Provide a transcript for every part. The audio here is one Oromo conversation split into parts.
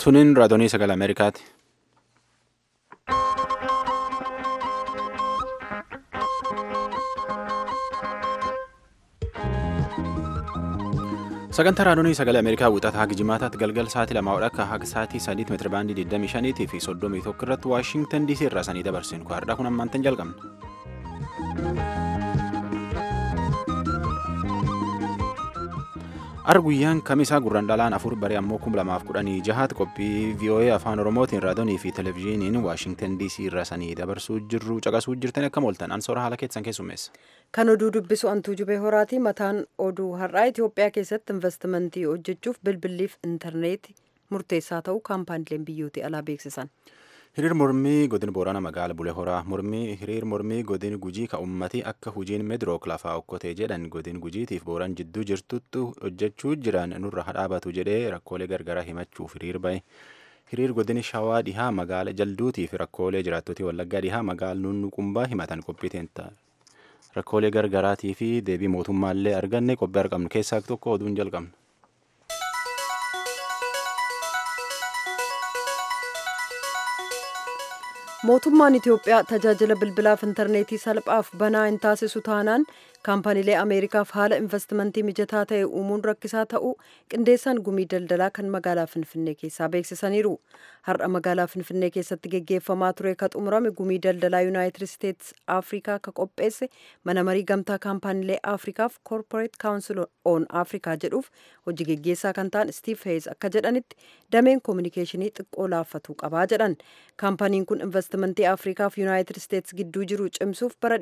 Tuniin raadiyoo sagalee Ameerikaati. Sagantaa raadiyoo sagalee Ameerikaa wixataa haga jimaataatti galgal sa'aatii lamaa akka haga sa'aatii sadiitti meetira baandii 25 fi 31 irratti Waashintan DC irraa sanii dabarsinu. Har'aa kun ammaantan jalqabna. Ar guyyaan kamisaa gurraan dhalaan afur baree ammoo kum lamaaf kudhanii jahaatti qophii VOA afaan Oromootiin raadiyoonii fi televezyiiniin Waashintan DC irraa sanii dabarsuu jirru caqasuu jirtan akka mooltan ansoora haala keessan keessummeessa. Kan oduu dubbisu antuu jubee horaati mataan oduu har'aa Itoophiyaa keessatti investimentii hojjechuuf bilbiliif intarneetii murteessaa ta'uu kaampaaniileen biyyooti alaa beeksisan. Hiriir mormii godin Boorana magaala Bulee Horaa mormii hiriir mormii godin Gujii ka ummati akka hujiin Meedirook lafaa okkotee jedhan godin Gujiitiif Booran jidduu jirtutti hojjechuu jiran nurra hadhaabatu jedhee rakkoolee gargaraa himachuuf hiriir bahe. Hiriir godin Shawaa dhihaa magaala jalduutiif rakkoolee jiraattotii Wallaggaa dhihaa magaala Nunnuqumbaa himatan qophiiteen ta'a. Rakkoolee gargaraatii fi deebii mootummaallee arganne qophii argamnu keessaa tokko oduun jalqabna. mootummaan itiyoophiyaa tajaajila bilbilaaf intarneetii salphaaf banaa hin taasisu taanaan kaampaaniilee ameerikaaf haala investimentii mijataa ta'e uumuun rakkisaa ta'uu qindeessaan gumii daldalaa kan magaalaa finfinnee keessaa beeksisaniiru har'a magaalaa finfinnee keessatti geggeeffamaa ture ka xumurame gumii daldalaa yuunaayitid isteetsi afrikaa ka qopheesse mana marii gamtaa kaampaaniilee afrikaaf koorporeet kaawunsil oon afrikaa jedhuuf hojii geggeessaa kan ta'an stiif heez akka jedhanitti dameen koominikeeshinii xiqqoo laaffatuu qabaa jedhan kaampaaniin kun investimentii afrikaaf yuunaayitid isteetsi gidduu jiru cimsuuf bara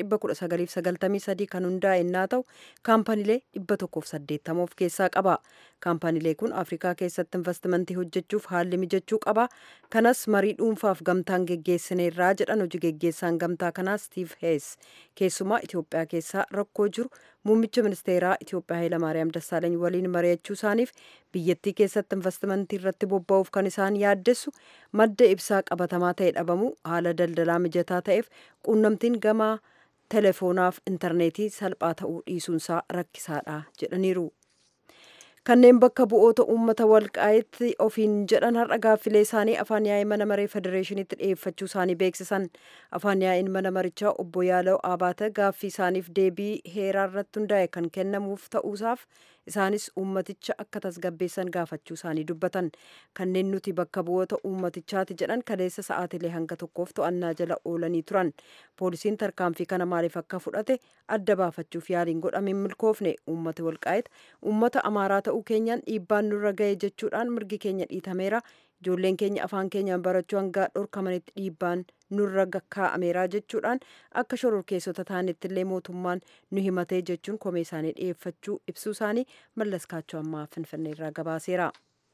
1993 kan hundaa'e innaa ta'u kaampaaniilee 180 of keessaa qaba kaampaaniilee kun afrikaa keessatti investimentii hojjechuuf haalli mijachuu qaba kanas marii dhuunfaaf gamtaan geggeessineerraa jedhan hojii geggeessaan gamtaa kanaa stiif hees keessumaa itiyoophiyaa keessaa rakkoo jiru muummicha ministeeraa itiyoophiyaa hayilamaariyaam dassaalany waliin mari'achuu isaaniif biyyattii keessatti investimentii irratti bobba'uuf kan isaan yaaddessu madda ibsaa qabatamaa ta'e dhabamu haala daldalaa mijataa ta'eef quunnamtiin gamaa teleefoonaaf intarneetii salphaa ta'uu dhiisuunsaa rakkisaadha jedhaniiru. kanneen bakka bu'oota uummata walqaa'itti ofiin jedhan har'a gaaffilee isaanii afaan yaa'ii mana maree federeeshiniitti dhiyeeffachuu isaanii beeksisan afaan yaa'iin mana marichaa obbo Yaala'u Abaata gaaffii isaaniif deebii heeraa irratti hundaa'e kan kennamuuf ta'uusaaf isaanis uummaticha akka tasgabbeessan gaafachuu isaanii dubbatan kanneen nuti bakka bu'oota uummatichaati jedhan kaleessa sa'aatilee hanga tokkoof to'annaa jala oolanii turan poolisiin tarkaanfii kana maaliif akka fudhate adda baafachuuf yaaliin godhame milkoofne uummata walqaa'eet uummata amaaraa ta'uu keenyaan dhiibbaan nurra ga'e jechuudhaan mirgi keenya dhiitameera ijoolleen keenya afaan keenyaan barachuu hanga dhorkamanitti dhiibbaan nurra kaa'ameera jechuudhaan akka shororkeessota ta'anitti illee mootummaan nu himatee jechuun komee isaanii dhiyeeffachuu ibsuu isaanii mallas kaachoo ammaa finfinneerraa gabaaseera.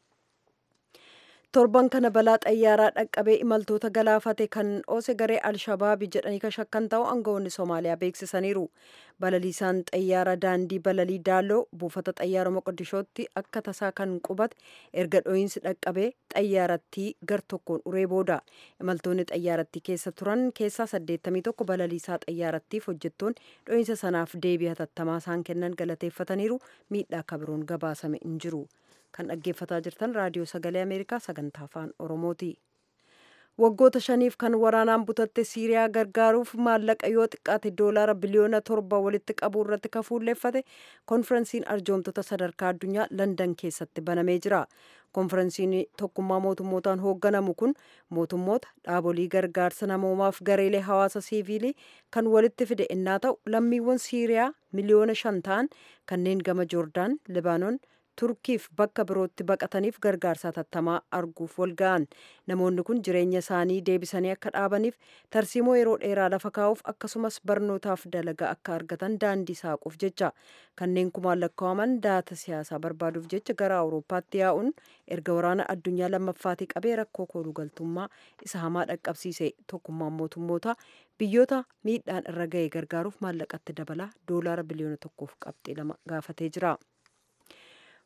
torban kana balaa xayyaaraa dhaqqabee imaltoota galaafate kan oose garee alshabaabi jedhanii ka shakkan ta'u aangawoonni soomaaliyaa beeksisaniiru balaliisaan xayyaara daandii balalii daaloo buufata xayyaara moqodishootti akka tasaa kan qubate erga dho'iinsi dhaqqabee xayyaarattii gar tokkoon uree booda imaltoonni xayyaarattii keessa turan keessaa 81 balaliisaa xayyaarattiif hojjettoonni dho'iinsa sanaaf deebii hatattamaa isaan kennan galateeffataniiru miidhaa akka biroon gabaasame hin jiru. kan dhaggeeffataa jirtan raadiyoo sagalee ameerikaa sagantaa afaan oromooti waggoota shaniif kan waraanaan butatte siiriyaa gargaaruuf maallaqa yoo xiqqaate doolaara biliyoona torba walitti qabuu irratti kafuulleeffate konferensiin arjoomtota sadarkaa addunyaa landan keessatti banamee jira konferensiin tokkummaa mootummootaan hoogganamu kun mootummoota dhaabolii gargaarsa namoomaaf gareelee hawaasa siiviilii kan walitti fide innaa ta'u lammiiwwan siiriyaa miliyoona shan ta'an kanneen gama joordaan libaanoon turkiif bakka birootti baqataniif gargaarsa hatattamaa arguuf walga'an namoonni kun jireenya isaanii deebisanii akka dhaabaniif tarsiimoo yeroo dheeraa lafa kaa'uuf akkasumas barnootaaf dalagaa akka argatan daandii saaquuf jecha kanneen kumaan lakkaa'aman daata siyaasaa barbaaduuf jecha gara awurooppaatti yaa'uun erga waraana addunyaa lammaffaatii qabee rakkoo koolugaltummaa isa hamaa dhaqqabsiise tokkummaan mootummoota biyyoota miidhaan irra ga'e gargaaruuf maallaqatti dabalaa doolaara biliyoona tokkoof qabxii lama gaafatee jira.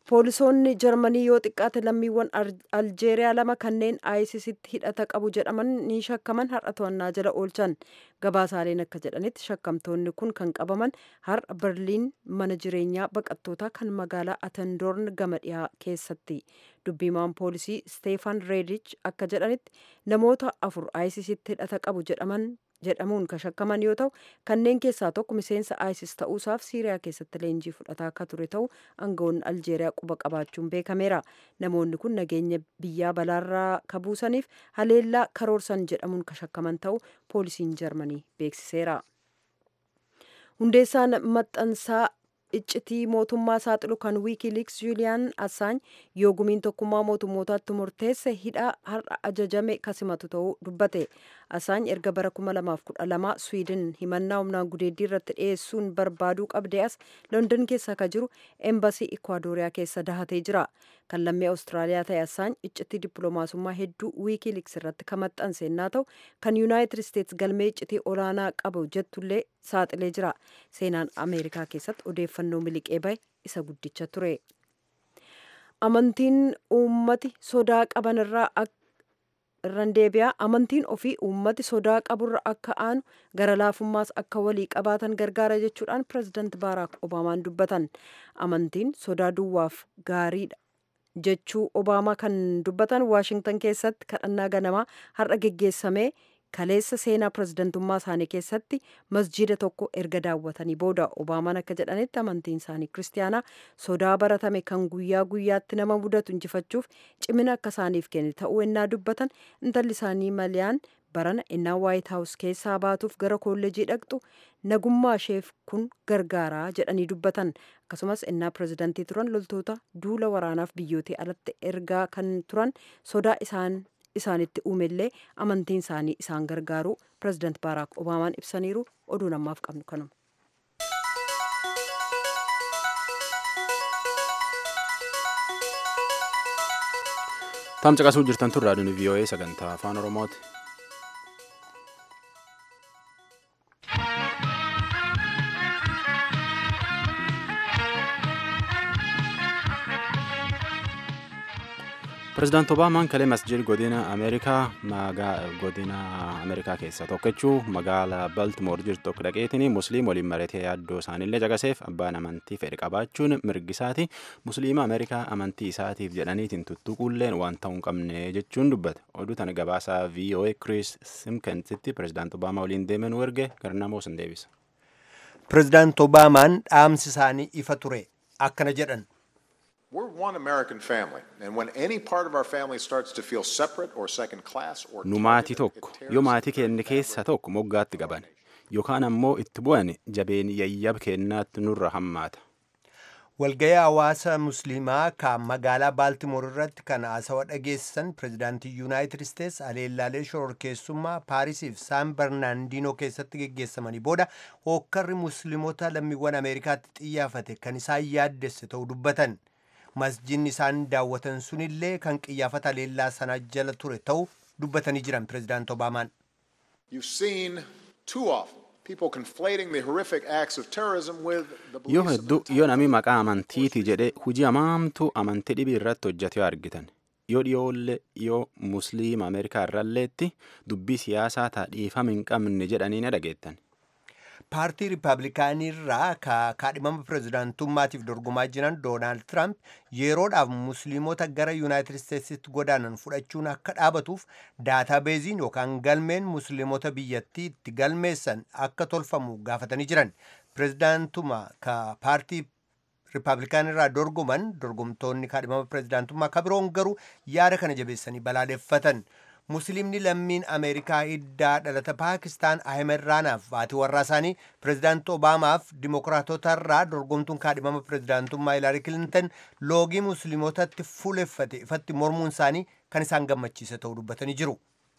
poolisoonni jarmanii yoo xiqqaate lammiiwwan aljeeriyaa lama kanneen aayisisitti hidhata qabu jedhaman ni shakkaman har'a to'annaa jala oolchan gabaasaaleen akka jedhanitti shakkamtoonni kun kan qabaman har'a berliin mana jireenyaa baqattootaa kan magaalaa atendoorn gama dhiyaa keessatti dubbiimaan poolisii steefan reedich akka jedhanitti namoota afur aayisisitti hidhata qabu jedhaman jedhamuun kan shakkaman yoo ta'u kanneen keessaa tokko miseensa isis ta'uusaaf siiriyaa keessatti leenjii fudhataa akka ture ta'u aangawoonni aljeeriyaa quba qabaachuun beekameera namoonni kun nageenya biyyaa balaarraa kabuusaniif haleellaa karoorsan jedhamuun kan shakkaman ta'u poolisiin jarmanii beeksiseera hundeessaan maxxansaa iccitii mootummaa saaxilu kan wiikiiliks juuliyaan assaany yoo gumiin tokkummaa mootummootaatti murteesse hidhaa har'a ajajame kasimatu ta'uu dubbate assaany erga bara 2012 swiidin himannaa humnaan gudeeddii irratti dhiyeessuun barbaaduu qabdee as london keessa ka jiru eembasii ikwaadoriyaa keessa dahatee jira kan lammii awustiraaliyaa ta'e assaany iccitii dippiloomaasummaa hedduu wiikiiliks irratti kan maxxanse yennaa ta'u kan yuunaayitid isteets galmee iccitii olaanaa qabu jettullee saaxilee jira seenaan ameerikaa keessatti odeeffannoo miliqee bahe isa guddicha ture amantiin uummati sodaa qaban irraa irran deebi'aa amantiin ofii uummati sodaa qaburra akka aanu gara laafummaas akka walii qabaatan gargaara jechuudhaan pirezidaant baaraak obaamaan dubbatan amantiin sodaa duwwaaf gaariidha jechuu obaamaa kan dubbatan waashingtan keessatti kadhannaa ganamaa har'a geggeessamee kaleessa seenaa pirezidantummaa isaanii keessatti masjiida tokko erga daawwatanii booda obaamaan akka jedhanitti amantiin isaanii kiristaanaa sodaa baratame kan guyyaa guyyaatti nama mudatu injifachuuf cimina akka isaaniif kenne ta'uu ennaa dubbatan intalli isaanii maliyaan barana ennaa waayit haawus keessaa baatuuf gara kolleejii dhaqxu nagummaa isheef kun gargaaraa jedhanii dubbatan akkasumas ennaa pirezidantii turan loltoota duula waraanaaf biyyootii alatti ergaa kan turan sodaa isaan isaanitti uumellee amantiin isaanii isaan gargaaru pirezidaant baaraak obaamaan ibsaniiru oduu namaaf qabnu kanuma. Tamcaqasuu jirtan tun raadiyoon VOA sagantaa afaan Oromooti. Pireezidaant Obaamaan kalee masjid godina Ameerikaa godina Ameerikaa keessaa tokkochuu magaalaa Baltimoor jirtu tokko dhaqeetiin musliim waliin maratee yaaddoo isaaniillee caqaseef abbaan amantii fedhe qabaachuun mirgisaati musliima Ameerikaa amantii isaatiif jedhaniitiin tuttuquulleen waan ta'uu hin qabne jechuun dubbate oduu tana gabaasaa VOA Chris Simkensitti pireezidaant Obaamaa waliin deemen erge garnamoos hin deebisa. Pireezidaant Obaamaan dhaamsi isaanii ifa ture akkana jedhan. We're one American family, and when any part of our family starts to feel separate or second class or Nu maatii tokko yoo maatii keenya keessaa tokko moggaatti qaban yookaan ammoo itti bu'an jabeen yayyab kennaatti nurra hammaata. Walgayii hawaasa musliimaa kan magaalaa Baaltimoor irratti kan haasawa dhageessisan pireezidaantii Yuunaayitid Isteets aleellaalee shororkeessummaa Paarisiif Saan Barnaandinoo keessatti geggeessamanii booda hookkarri musliimota lammiiwwan Ameerikaatti xiyyaafate kan isaan yaaddesse ta'uu dubbatan. masjidni isaan daawwatan sunillee kan qiyyaafata aleellaa sanaa jala ture ta'uu dubbatanii jiran pireezidaant Obaamaan. You've seen too often people conflating the horrific acts of terrorism with the Yoo beliefs of hedduu yoo namni maqaa amantiiti jedhee hujii hamaamtu amantii dhibii irratti hojjete yoo argitan yoo dhiyoollee yoo musliima Ameerikaa irralleetti dubbii siyaasaa taadhiifama hin qabne jedhanii ni dhageettan. paartii riippaabilikaanii irraa kaadhimama pireezidaantummaatiif dorgomaa jiran doonaald tiraamp yeroodhaaf musliimota gara yuunaayitid isteetsitti godaanan fudhachuun akka dhaabatuuf daataabeeziin yookaan galmeen musliimota biyyattii itti galmeessan akka tolfamu gaafatanii jiran pireezidaantuma ka paartii riippaabilikaanii irraa dorgoman dorgomtoonni kaadhimama pireezidaantummaa ka biroon garuu yaada kana jabeessanii balaaleffatan. musliimni lammiin ameerikaa hiddaa dhalata paakistaan ahmed raanaaf haati warraa isaanii pireezidaant obaamaaf dimokiraatota irraa dorgomtuun kaadhimama pireezidaantummaa hilaari kilintan loogii musliimotatti fuuleffate ifatti mormuun isaanii kan isaan gammachiise ta'uu dubbatanii jiru.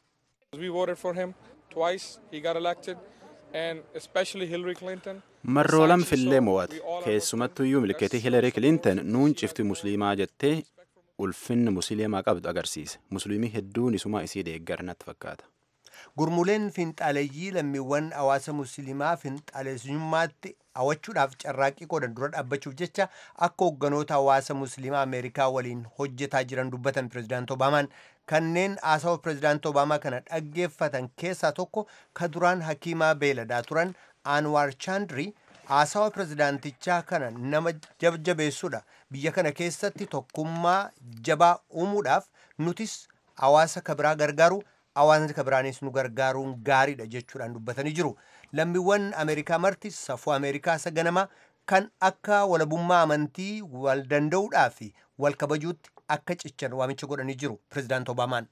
We voted for him twice. He got elected, and especially Hillary Clinton. Marroo lam fillee mo'ate keessumattuyyuu milkeetii Hilarii Kilinton nuun cifti musliimaa jettee ulfinni musliimaa qabdu agarsiise musliimii hedduun isuma isii deeggaran natti fakkaata. Gurmuleen finxaaleeyyii lammiiwwan hawaasa musliimaa finxaaleessummaatti hawwachuudhaaf carraaqqii qoodan dura dhaabbachuuf jecha akka hoogganoota hawaasa musliimaa ameerikaa waliin hojjetaa jiran dubbatan pirezidaant obaamaan kanneen haasawa pirezidaant obaamaa kana dhaggeeffatan keessaa tokko ka duraan hakiimaa beeladaa turan anwaar chaandrii haasawa pirezidaantichaa kana nama jajjabeessuudha biyya kana keessatti tokkummaa jabaa uumuudhaaf nutis hawaasa kabiraa gargaaru hawaasni kabiraanis nu gargaaruun gaariidha jechuudhaan dubbatanii jiru lammiiwwan ameerikaa marti safuu ameerikaa isa ganamaa kan akka walabummaa amantii wal danda'uudhaa fi wal kabajuutti akka cichan waamicha godhanii jiru pirezidaant obaamaan.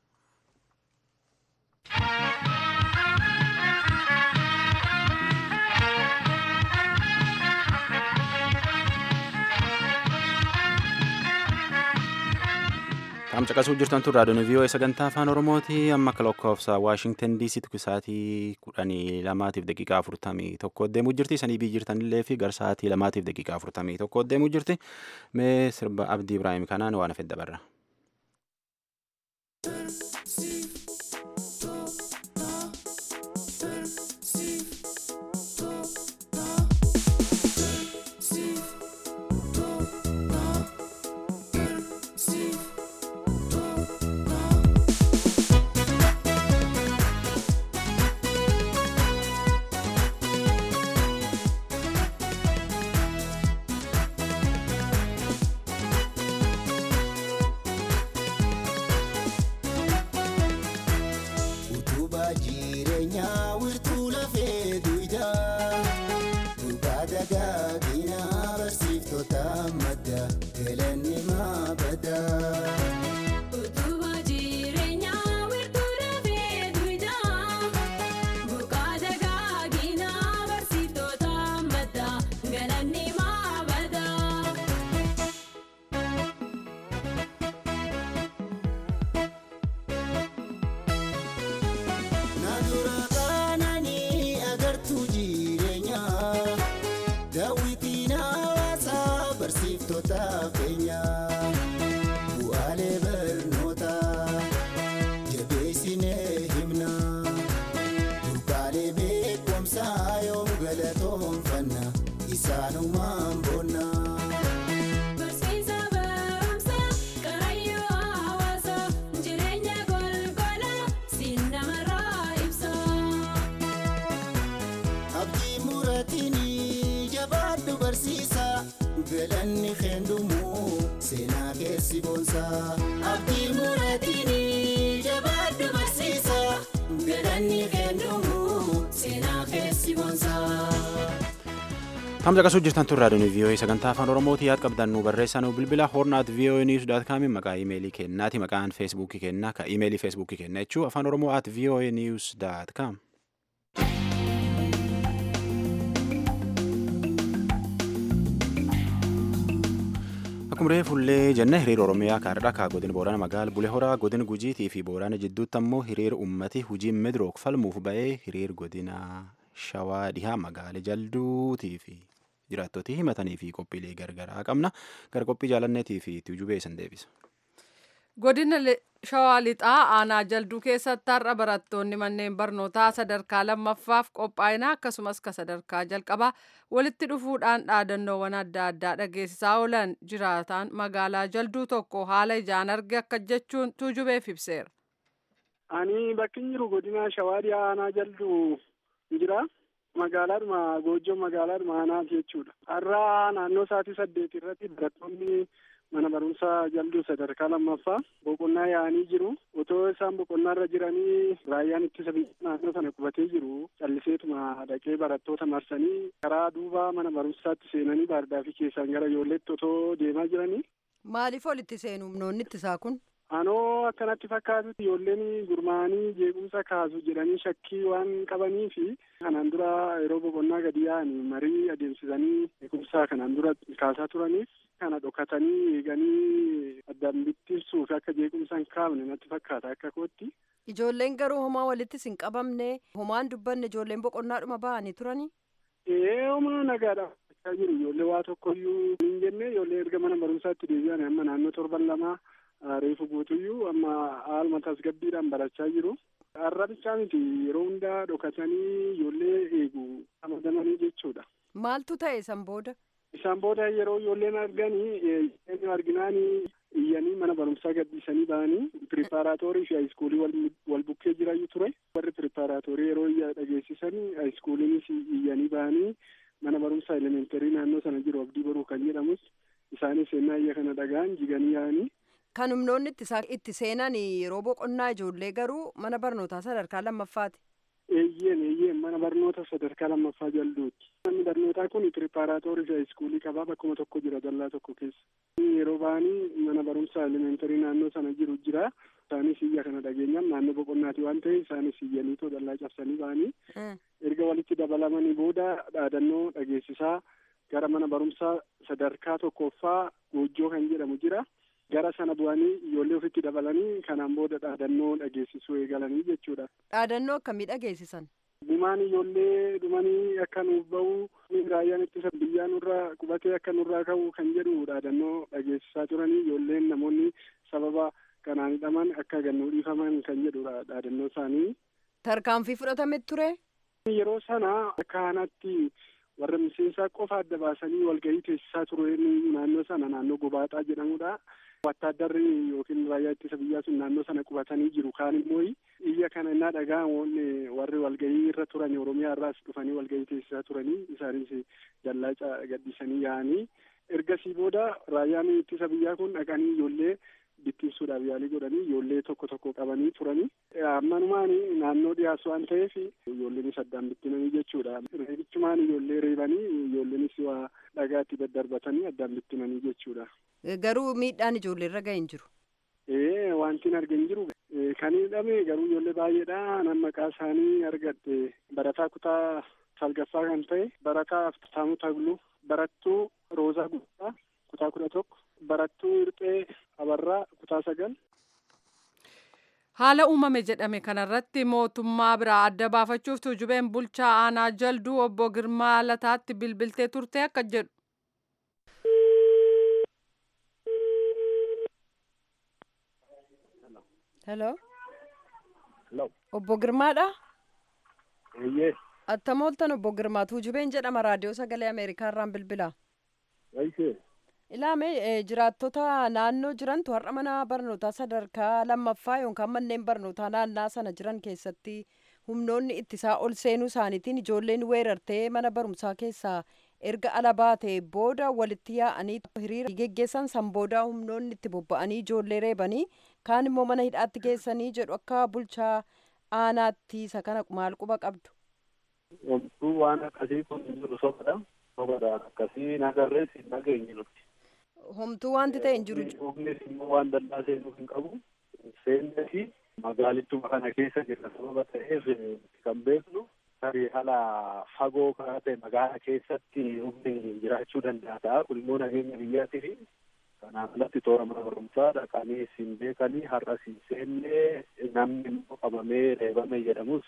Qaam caqasuu jirtan tun raadiyoon vii'oo sagantaa afaan oromooti amma akka lakkoofsa waashingtan diisitti sa'aatii kudhanii lamaatiif daqiiqaa afurtamii tokko deemuu jirti sanii bii jirtanillee fi gara sa'aatii lamaatiif daqiiqaa afurtamii tokko deemuu jirti mee sirba abdii ibraahim kanaan waan hafe dabarra. galanni keendumu seenaa keessi boonsa abdii muraatiini jabaaddu barsiisa galanni keendumu seenaa keessi boonsa. Hamza qasuu jirtan tun raadiyoon vii'oo'ee sagantaa afaan oromooti yaad qabdan nu barreessaa nu bilbila hornaat vii'oo'ee niwus daat kaami maqaa imeelii kennaati maqaan feesbuukii kennaa ka imeelii feesbuukii kenna jechuu afaan oromoo at vii'oo'ee niwus daat kaam. Akkuma reefullee jenna hiriira Oromiyaa kaardhaa kaa godina Boorana magaala Bulee Horaa godina Gujiitii fi Boorana jidduutti ammoo hiriira uummati hujii Midrook falmuuf ba'ee hiriira godina Shawaa dhihaa magaala Jalduutii fi jiraattootii himatanii fi qophiilee gargaraa qabna. Gara qophii jaalanneetii fi tuujubee san deebisa. Godina Shawaa Lixaa aanaa jalduu keessatti har'a barattoonni manneen barnootaa sadarkaa lammaffaaf qophaa'ina akkasumas ka sadarkaa jalqabaa walitti dhufuudhaan dhaadannoowwan adda addaa dhageessisaa oolan jiraataan magaalaa jalduu tokko haala ijaan arge akka jechuun tuujubeef ibseera. Ani bakki jiru godina Shawaa dhiyaa aanaa jalduu jira. Magaalaadhuma goojjoo magaalaadhuma aanaati jechuudha. Har'a naannoo sa'aatii saddeet irratti barattoonni mana barumsaa jalduu sadarkaa lammaffaa boqonnaa yaa'anii jiru otoo isaan boqonnaa irra jiranii raayyaan ittisa biyya naannoo sana qubatee jiru calliseetuma dhaqee barattoota marsanii karaa duuba mana barumsaatti seenanii baardaafii keessaan gara ijoolleetti otoo deemaa jiranii. Maaliif olitti seenu humnoonni ittisaa kun? Anoo akkanatti fakkaatutti ijoolleen gurmaa'anii jeequmsa kaasu jedhanii shakkii waan qabanii fi kanaan dura yeroo boqonnaa gadi yaa'anii marii adeemsisanii jeequmsa kanaan dura kaasaa turaniif kana dhokatanii eeganii addaan bittinsuuf akka jeequmsa hin kaafne natti fakkaata akka kootti. Ijoolleen garuu homaa walittis hin qabamne homaan dubbanne ijoolleen boqonnaadhuma ba'anii turanii. Ee homaa nagaadha. jiru ijoollee waa tokkoyyuu hin jenne ijoollee erga mana barumsaatti deebi'an amma naannoo torban lamaa reefu guutuyyuu amma haaluma tasgabbiidhaan barachaa jiru. Har'a bichaa miti yeroo hundaa dhokatanii ijoollee eegu ramadamanii jechuudha. Maaltu ta'e san booda? Isaan booda yeroo ijoolleen arganii arginaan iyyanii mana barumsaa gadhiisanii ba'anii piripaaraatoorii fi haayiskuulii wal bukkee jirayyuu ture. Warri piripaaraatoorii yeroo iyya dhageessisan haayiskuuliinis iyyanii ba'anii mana barumsaa elementarii naannoo sana jiru abdii baruu kan jedhamus isaanis ennaa iyya kana dhagaan jiganii yaa'anii. Kan humnoonni itti seenan yeroo boqonnaa ijoollee garuu mana barnootaa sadarkaa lammaffaati. Eeyyeen eeyyeen mana barnoota sadarkaa lammaffaa jalduuti. Manni barnootaa kun piripaaraatoorii fi haayiskuulii qabaa bakkuma tokko jira dallaa tokko keessa. Yeroo ba'anii mana barumsaa elementarii naannoo sana jiru jira. Isaanis iyya kana dhageenyaan naannoo boqonnaati waan ta'eef isaanis iyyaniitoo dallaa cabsanii ba'anii. Erga walitti dabalamanii booda dhaadannoo dhageessisaa gara mana barumsaa sadarkaa tokkoffaa goojjoo kan jedhamu jira. Gara sana bu'anii ijoollee ofitti dabalanii kanaan booda dhaadannoo dhageessisuu eegalanii jechuudha. Dhaadannoo akkamii dhageessisan? Dhumaan ijoollee dhumanii akka nuuf bahu raayyaan ittisa biyyaa nurraa qubatee akka nurraa ka'u kan jedhu dhaadannoo dhageessisaa turanii ijoolleen namoonni sababa kanaan hidhaman akka gannuu dhiifaman kan jedhudha dhaadannoo isaanii. Tarkaanfii fudhatame ture? Yeroo sana akka kanatti warra miseensaa qofa adda baasanii walgahii teessisaa ture naannoo sana naannoo gobaaxaa jedhamudha. Wattaaddarri yookiin raayyaa ittisa biyyaa sun naannoo sana qubatanii jiru. Kaan immoo iyya kana innaa dhaga'an warri walgahii irra turan Oromiyaa irraas dhufanii walgahii teessisaa turanii isaanis dallaa gadhiisanii yaa'anii ergasii booda raayyaan ittisa biyyaa kun dhaqanii ijoollee bittinsuudhaaf yaalii godhanii ijoollee tokko tokko qabanii turanii ammanumaan naannoo dhiyaas waan ta'eef ijoolleenis addaan bittinanii jechuudha. Reebichumaan ijoollee reebanii ijoolleenis waa dhagaatti daddarbatanii addaan bittinanii jechuudha. Garuu miidhaan ijoollee irra ga'e hin jiru. Ee wanti hin arge hin jiru. Kan hidhame garuu ijoollee baay'eedha. Nan maqaa isaanii argadhe barataa kutaa salgaffaa kan ta'e barataa Aftaamuu Tagluu barattuu Roozaa Guddaa kutaa kudha tokko barattuu Hirphee Abarraa kutaa sagal. Haala uumame jedhame kanarratti mootummaa biraa adda baafachuuf tuujubeen bulchaa aanaa jalduu obbo Girmaa Lataatti bilbiltee turte akka jedhu. Hello. Hello. Obbo Girmaadha? Eeyyee. Attam ooltan obbo Girmaa tuujubeen jedhama raadiyoo sagalee Ameerikaa irraan bilbila. Waysee. Ilaame jiraattota naannoo jirantu har'a mana barnootaa sadarkaa lammaffaa yookaan manneen barnootaa naannaa sana jiran keessatti humnoonni ittisaa ol seenuu isaaniitiin ijoolleen weerartee mana barumsaa keessaa erga ala baatee booda walitti yaa'anii hiriira geggeessan san booda humnoonni itti bobba'anii ijoollee reebanii kaan immoo mana hidhaatti geessanii jedhu akka bulchaa aanaatti isa kana maal quba qabdu. Wantuu waan akkasii kun jiru sobadha. Sobadhaan akkasii nagarrees hin dhageenye nuti. Homtuu wanti ta'e hin jiru. Humnis immoo waan dallaa seenuu hin qabu. Seennee fi magaalittuma kana keessa jirra sababa ta'eef kan beeknu tarii haala fagoo karaa ta'e magaala keessatti humni jiraachuu danda'a ta'a. Kun immoo nageenya biyyaati fi kanaan alatti toora mana barumsaa dhaqanii siin beekanii har'a siin seennee namni immoo qabamee reebame jedhamus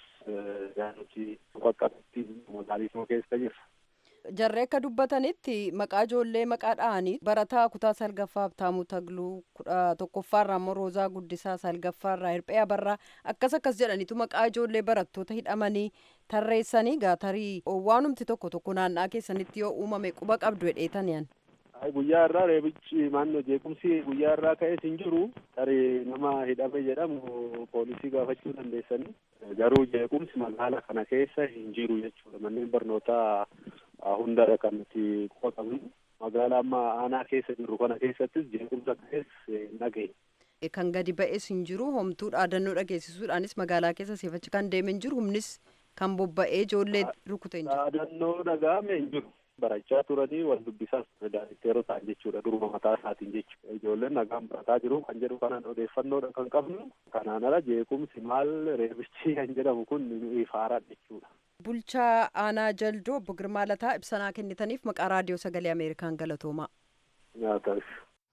nuti qaqqabatti magaalittuma keessa jirra. jarree akka dubbatanitti maqaa ijoollee maqaa dha'anii barataa kutaa salgaffaa Habtaamuu Tagluu kudha tokkoffaarraa immoo Roozaa Guddisaa salgaffaarraa Hirphee Abarraa akkas akkas jedhaniitu maqaa ijoollee barattoota hidhamanii tarreessanii gaatarii waanumti tokko tokko naannaa keessanitti yoo uumame quba qabdu hedheetan yan. Guyyaa irraa reebichi maannoo jeequmsi guyyaa irraa ka'es hin jiru tarii nama hidhame jedhamu poolisii gaafachuu dandeessanii garuu jeequmsi magaala kana keessa hin jiru jechuudha manneen barnootaa hundarra kan nuti quba qabnu magaalaa amma aanaa keessa jirru kana keessattis jeequmsa ka'es hin dhageenye. Kan gadi ba'es hin jiru homtuu dhaadannoo dhageessisuudhaanis magaalaa keessa seefachi kan deeme hin jiru humnis kan bobba'ee ijoollee rukute hin jiru. Dhaadannoo dhaga'ame hin jiru. barachaa turanii wal dubbisaas daanitteeroo ta'an jechuudha duruma mataa isaatiin jechuudha ijoolleen nagaan barataa jiru kan jedhu kanaan odeeffannoodha kan qabnu kanaan ala jeequmsi maal reebichi kan jedhamu kun ifaaraa jechuudha. Bulchaa aanaa jaldoo obbo Girmaa Lataa ibsanaa kennitaniif maqaa raadiyoo sagalee Ameerikaan galatoomaa. Nyaataaf.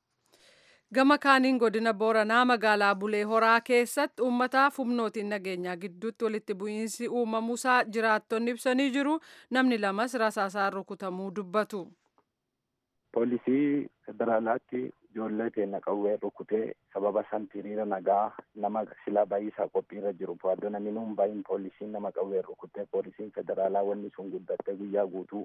Gama kaaniin godina Booranaa magaalaa Bulee Horaa keessatti uummataaf humnootiin nageenyaa gidduutti walitti bu'iinsi uumamuusaa jiraattonni ibsanii jiru. Namni lamas rasaasaan rukutamuu dubbatu. Poolisii federaalaatti ijoollee keenya qawwee rukutee sababa san hiriira nagaa nama silaa baay'isaa qophiirra jiru fuuldura namni nuun baay'in poolisiin nama qawwee rukutee poolisiin federaalaa wanni sun guddattee guyyaa guutuu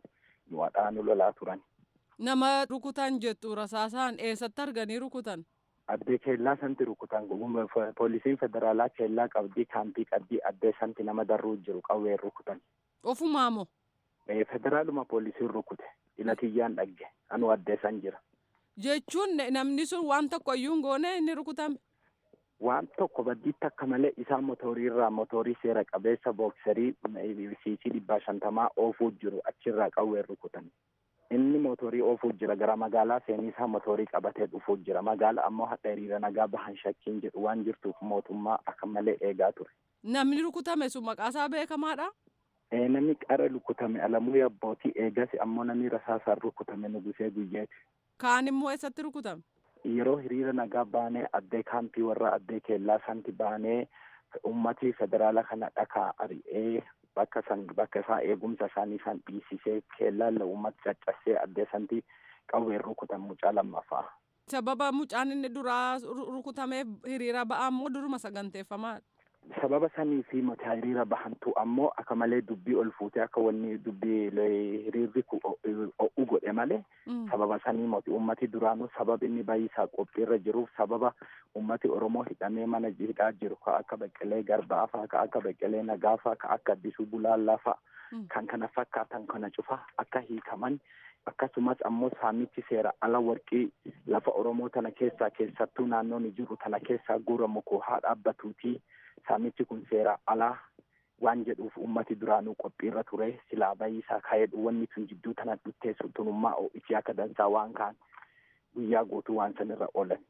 nu hadhaanu lolaa turan. Nama rukutan jettu rasaasaan eessatti arganii rukutan? Addee keellaa santi rukutan poolisiin federaalaa keellaa qabdii kaampii qabdii addee santi nama darruu jiru qawween rukutan. Ofumaa moo? Federaaluma poolisiin rukute ilatiyyaan dhagge anu addee san jira. Jechuun namni sun waan tokko iyyuu hin goone inni rukutame. Waan tokko baddiitti akka malee isaan motoriirraa motorii seera qabeessa booksarii siisii dhibbaa shantamaa oofuu jiru achirraa qawween rukutan. Inni motorii oofuu jira gara magaalaa seenii isaa motorii qabatee dhufuu jira. Magaala ammoo hadha hiriira nagaa bahan shakkiin jedhu waan jirtuuf mootummaa akka malee eegaa ture. Namni rukutame sun maqaasaa beekamaadha? Namni qara rukutame alamuu yabbootii eegas ammoo namni rasaasaan rukutame nugusee guyyeeti. Kaan immoo eessatti rukutame? Yeroo hiriira nagaa baanee addee kaampii warra addee keellaa santi baanee ummatii federaala kana dhakaa ari'ee bakka san bakka isaa eegumsa isaanii isaan dhiisisee keellaan uummata caccabsee addee santi qawween rukutan mucaa lammaffaa. Sababa mucaan inni duraa rukutameef hiriira ba'aa immoo duruma saganteeffamaadha. Sababa sanii fi mata hiriira bahantu ammoo akka malee dubbii ol fuutee akka wanni dubbii hiriirri o'u godhe malee sababa sanii moti ummati duraanuu sababa inni baay'isaa qophiirra jiruuf sababa ummati Oromoo hidhamee mana hidhaa jiru ka akka Beqqelee Garbaa faa ka akka Beqqelee Nagaa faa ka akka Addisuu Bulaallaa faa kan kana fakkaatan kana cufa akka hiikaman akkasumas ammoo saamichi seera ala warqii lafa Oromoo tana keessaa keessattuu naannoon jiru tana keessaa guuramu koo haa dhaabbatuutii saamichi kun seera alaa waan jedhuuf ummati duraanuu qophiirra ture silaa bayisaa kaayedhu wanni tun jidduu tana dhutteessu tunummaa itti akka dansaa waan kaan guyyaa guutuu waan sanirra oolan.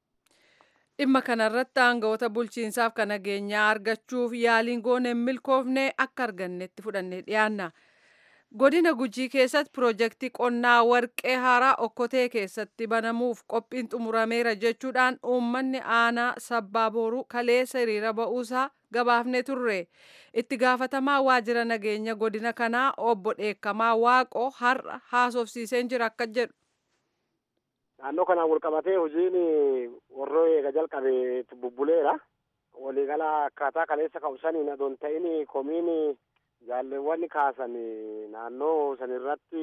Dhimma kanarratti aangawoota bulchiinsaaf kan nageenyaa argachuuf yaaliin goone milkoofnee akka argannetti fudhannee dhiyaanna. Godina Gujii keessatti piroojeektii qonnaa warqee haaraa okkotee keessatti banamuuf qophiin xumurameera jechuudhaan uummanni aanaa sabbaa booruu kaleessa hiriira ba'uusaa gabaafne turre. Itti gaafatamaa waajjira nageenya godina kanaa obbo Dheekkamaa Waaqoo har'a haasofsiiseen jira akka jedhu. Naannoo kanaan wal qabatee hojiin warroo eega jalqabe bubbuleera. Waliigala akkaataa kaleessa ka'usaniin adoon ta'in komiin jaalleewwan kaasan naannoo sanirratti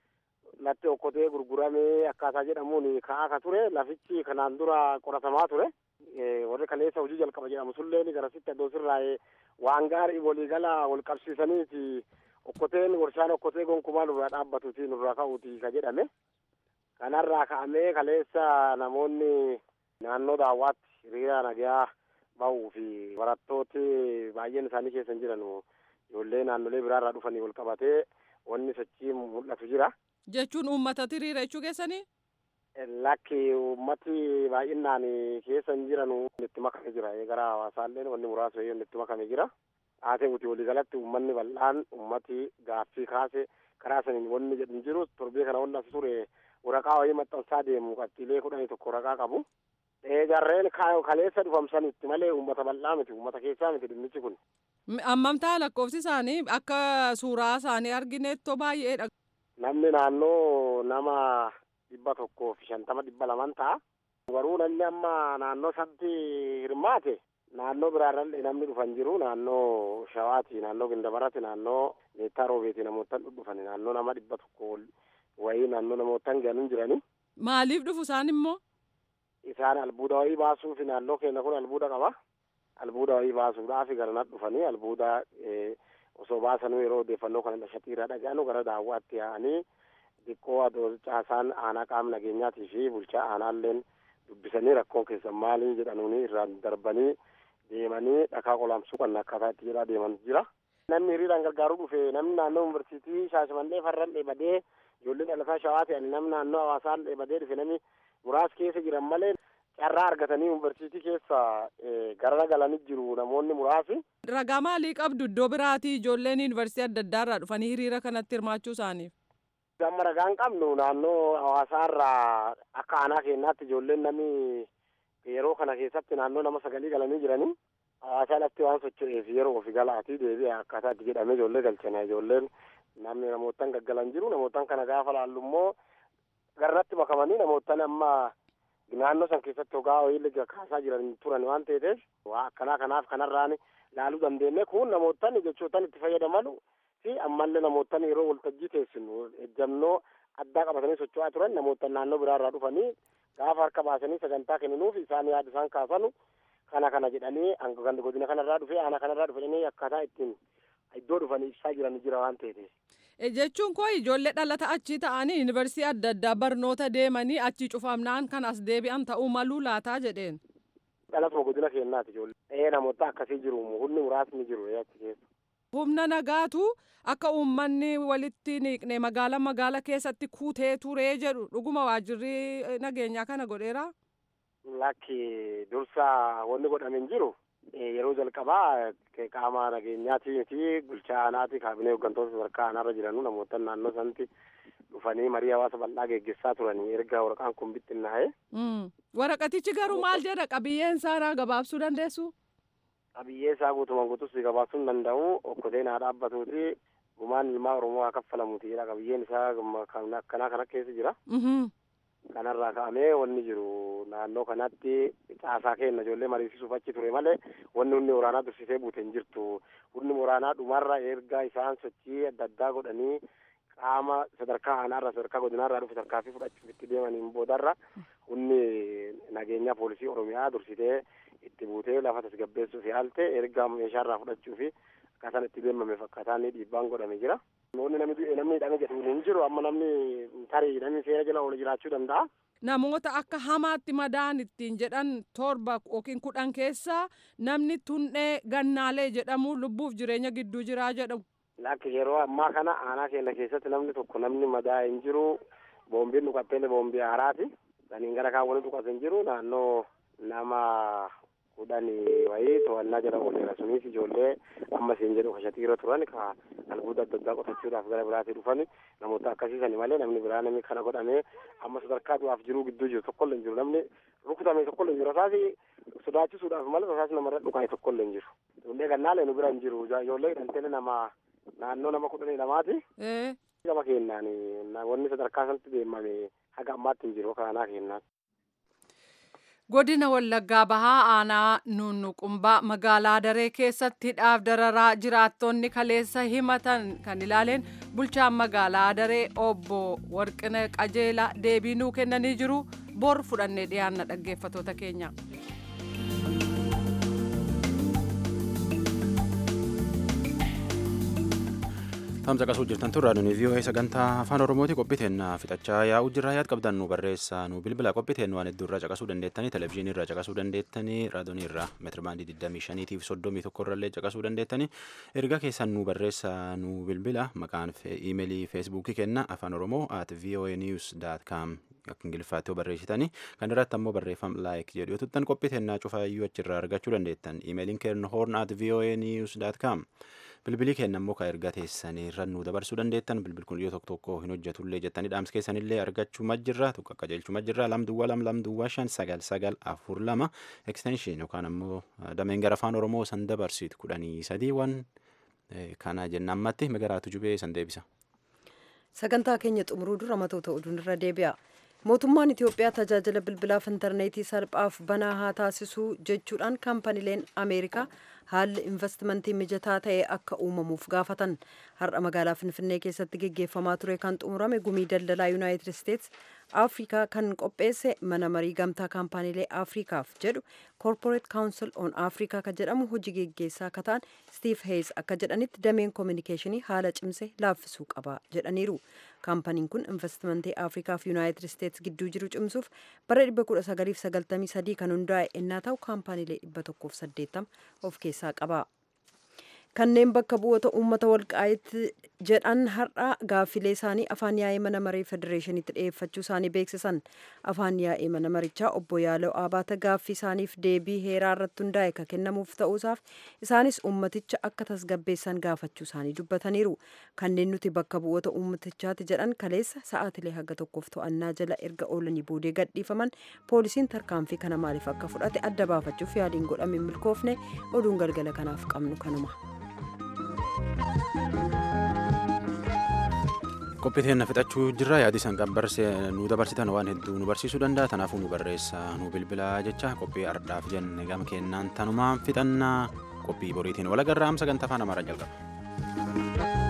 latti okkotee gurguramee akkaataa jedhamuun ka'aa ka ture lafichi kanaan dura qoratamaa ture warri kaleessa hojii jalqaba jedhamu sulleen garasitti addoo sirraa'ee waan gaarii waliigala wal qabsiisaniiti okkoteen warshaan okkotee gonkumaa nurraa dhaabbatuuti nurraa ka'uuti ka jedhame kanarraa ka'amee kaleessa namoonni naannoo daawwaatti hiriira nagaa bahuu fi barattooti baay'een isaanii keessa hin jiran ijoollee naannolee biraarraa dhufanii wal qabatee wanni sochii mul'atu jira. Jechuun uummata hiriira jechuu keessanii? Lakki uummati baay'inaan keessa hin jiran itti makame jira. Gara hawaasaallee wanni muraasa yoo itti makame jira. Haatee uti waliigalatti uummanni bal'aan uummati gaaffii kaase karaa saniin wanni jedhu jiru torbee kana wanni as ture waraqaa wayii maxxansaa deemu qabxiilee kudhanii tokko waraqaa qabu. Jarreen kaleessa dhufamsanitti malee uummata bal'aa miti uummata keessaa miti dhimmichi kun. Ammamtaa lakkoofsi isaanii akka suuraa isaanii argineettoo baay'eedha. Namni naannoo nama dhibba tokkoo fi shantama dhibba laman ta'a. Garuu namni amma naannoo sanatti hirmaate naannoo biraarrallee namni dhufan jiru naannoo shawaati naannoo gindabarati naannoo meettaa roobeeti namootan dhufan naannoo nama dhibba tokko wayii naannoo namootan ganin jirani. Maaliif dhufu isaan immoo? Isaan albuuda wayii baasuuf naannoo keenya kun albuuda qaba. albuuda wayii baasuudhaaf garanat dhufanii albuuda osoo baasanuu yeroo odeeffannoo kana dhashatiirra dhaga'anu gara daawwaatti yaa'anii xiqqoo adoo caasaan aanaa qaama nageenyaatii fi bulchaa aanaalleen dubbisanii rakkoon keessan maalii jedhanuuni irraan darbanii deemanii dhakaa qolaamsuu kan akkaataa itti jedhaa deeman jira. Namni hiriiraan gargaaruu dhufe namni naannoo yuunivarsiitii shaashamannee farran dheebadee ijoollee dhalataa shawaa ta'an namni naannoo hawaasaan dheebadee dhufe namni muraas keessa jiran malee carraa argatanii yuunivarsiitii keessa gara galanii jiru namoonni muraasi. Ragaa maalii qabdu iddoo biraatii ijoolleen yuunivarsiitii adda addaa irraa dhufanii hiriira kanatti hirmaachuu isaaniif? Amma ragaan qabnu naannoo hawaasaarraa akka aanaa keenyaatti ijoolleen namni yeroo kana keessatti naannoo nama sagalii galanii jiranii hawaasaa lafti waan socho'eef yeroo ofi galaatii deebi'a akkaataa itti jedhamee ijoollee galchana ijoolleen namni namootan gaggalan jiru namootan kana gaafa laallu immoo garratti makamanii namootan amma naannoo san keessatti hogaa wayii kaasaa jiran turan waan ta'eef waa akkanaa kanaaf kanarraan laaluu dandeenye kun namootan jechootan itti fayyadaman fi ammallee namoota yeroo waltajjii teessinu ejjannoo addaa qabatanii socho'aa turan namoota naannoo biraarraa dhufanii gaafa harka baasanii sagantaa kenninuuf isaan yaada isaan kaasanu kana kana jedhanii hanga godina kanarraa dhufe aanaa kanarraa dhufe jedhanii akkaataa ittiin iddoo dhufanii ibsaa jiran jira waan ta'eef. jechuun koo ijoollee dhalata achii ta'anii yuunivarsiitii adda addaa barnoota deemanii achii cufamnaan kan as deebi'an ta'uu maluu laataa jedheen. dhalatuma godina keenyaati ijoollee. ee namoota akkasii jiru humni muraasni jiru achi keessa. humna nagaatu akka uummanni walitti niiqne magaala magaala keessatti kuutee turee jedhu dhuguma waajjirri nageenyaa kana godheera. lakki dursa wanni godhame hin jiru. yeroo jalqabaa qaama nageenyaatii fi bulchaa aanaati kaabinee hooggantoota sadarkaa aanaarra jiranu namoota naannoo sanatti dhufanii marii hawaasa bal'aa geggeessaa turanii erga waraqaan kun bittinnaa'e. waraqatichi garuu maal jedha qabiyyeen isaa gabaabsuu dandeessu. qabiyyee isaa guutumaan guutus gabaabsuu hin danda'u okkoteen haa dhaabbatuuti gumaan ilmaa oromoo haa kaffalamuuti jedha qabiyyeen isaa akkanaa kana keessa jira. kanarraa ka'amee wanni jiru naannoo kanatti caasaa kenna ijoollee mariisisuuf achi ture malee wanni humni waraanaa dursisee buute hin jirtu humni waraanaa dhumarra erga isaan sochii adda addaa godhanii qaama sadarkaa aanaarra sadarkaa godinaarraa dhufe tarkaanfii fudhachuuf itti deemaniin boodarra humni nageenyaa poolisii oromiyaa dursitee itti buutee lafa tasgabbeessuuf yaalte erga meeshaarraa fudhachuu fi akkaataan itti deemameef akkaataan dhiibbaan godhame jira. Namni namni namni hidhame jedhu hin jiru amma namni tarii namni seera jala oolu jiraachuu danda'a. Namoota akka hamaatti madaan ittiin jedhan torba yookiin kudhan keessaa namni tunnee gannaalee jedhamu lubbuuf jireenya gidduu jiraa jedhamu. Lakki yeroo ammaa kana aanaa keenya keessatti namni tokko namni madaa hin jiru boombiin dhukattee boombii haaraati. Saniin gara kaawwanii dhukkate hin jiru naannoo nama kudhanii wayii to'annaa jala ooleera sunis ijoollee amma isin jedhu kashatiirra turan ka albuuda adda addaa qotachuudhaaf gara biraatii dhufan namoota akkasiisani malee namni biraa namni kana godhamee amma sadarkaa du'aaf jiruu gidduu jiru tokkollee hin jiru namni rukutame tokkollee hin jiru tasaasi sodaachisuudhaaf malee tasaasi namarra dhukame tokkollee hin jiru ijoollee gannaalee nu bira hin jiru ijoollee hidhanteele nama naannoo nama kudhanii lamaati gama kennaan wanni sadarkaa sanatti deemame haga ammaatti hin jiru kanaa kennaan. godina wallaggaa bahaa aanaa nunnuqumbaa magaalaa daree keessatti hidhaaf dararaa jiraattonni kaleessa himatan kan ilaaleen bulchaan magaalaa daree obbo warqina qajeelaa deebii nuu kennanii jiru bor fudhannee dhiyaanna dhaggeeffatoota keenya. Tamsa qasuu jirtan tun raadiyoon vii'oo'ee sagantaa afaan oromooti qophiiteen fixachaa yaa'u jirra yaad qabdan nu barreessa nu bilbila qophiiteen waan hedduu irraa caqasuu dandeettanii televezyiinii irraa caqasuu dandeettanii raadiyoonii irraa meetirbaandii 25 fi 31 irrallee caqasuu dandeettanii erga keessan nu barreessa nu bilbila maqaan iimeelii feesbuukii kenna afaan oromoo at voa news com akka ingiliffaatti yoo barreessitanii kan irratti ammoo barreeffam laayik jedhu yoo tuttan qophiiteen cufaayyuu achirraa argachuu dandeettan iimeeliin keenya hoorn at voa news com bilbilii kenna immoo kan erga teessanii irra nu dabarsuu dandeettan bilbil kun yoo tokko tokko hin hojjetullee jettanii dhaamsa keessanillee argachuu majjirra tokko akka jeelchuu majjirra lam duwwaa lam lam duwwaa shan sagal sagal afur lama ekstenshin yookaan ammoo dameen gara afaan oromoo san dabarsitu kudhanii sadii waan kana jenna ammatti magaraatu jubee san deebisa. sagantaa keenya xumuruu dura matoota oduun irra deebi'a. mootummaan itiyoophiyaa tajaajila bilbilaaf intarneetii salphaaf banaa haa taasisuu jechuudhaan kaampaniileen ameerikaa haalli investimentii mijataa ta'e akka uumamuuf gaafatan har'a magaalaa finfinnee keessatti geggeeffamaa ture kan xumurame gumii daldalaa yuunaayitid isteets afrikaa kan qopheesse mana marii gamtaa kaampaniilee afrikaaf jedhu corporate council on africa ka jedhamu hojii geggeessaa akka ta'an steve hayes akka jedhanitti dameen koominikeeshinii haala cimse laaffisuu qaba jedhaniiru kaampaniin kun investimentii afrikaa fi yuunaayitid isteets gidduu jiru cimsuuf bara 1993 kan hundaa'e ennaa ta'u kaampaniilee 180 of keessaa qaba. kanneen bakka bu'oota uummata walqaa'itti jedhan har'a gaaffilee isaanii afaan yaa'ee mana maree federeeshiniitti dhiyeeffachuu isaanii beeksisan afaan yaa'ee mana marichaa obbo Yaaloo Abaata gaaffii isaaniif deebii heeraa irratti hundaa'e ka kennamuuf ta'uusaaf isaanis uummaticha akka tasgabbeessan gaafachuu isaanii dubbataniiru kanneen nuti bakka bu'oota uummatichaati jedhan kaleessa sa'aatilee haga tokkoof to'annaa jala erga oolanii boodee gadhiifaman poolisiin tarkaanfii kana maaliif akka fudhate adda baafachuuf yaaliin godhame milkoofne oduun galgala kanaaf qabnu kanuma. qophiiteen fixachuu jirra yaadii san qabbarse nu dabarsitan waan hedduu nu barsiisuu danda'a tanaafuu nu barreessa nu bilbilaa jecha qophii ardhaaf jenne gama kennaan tanumaan fixannaa qophii boriitiin walagarraa sagantaa afaan amaaraa jalqaba.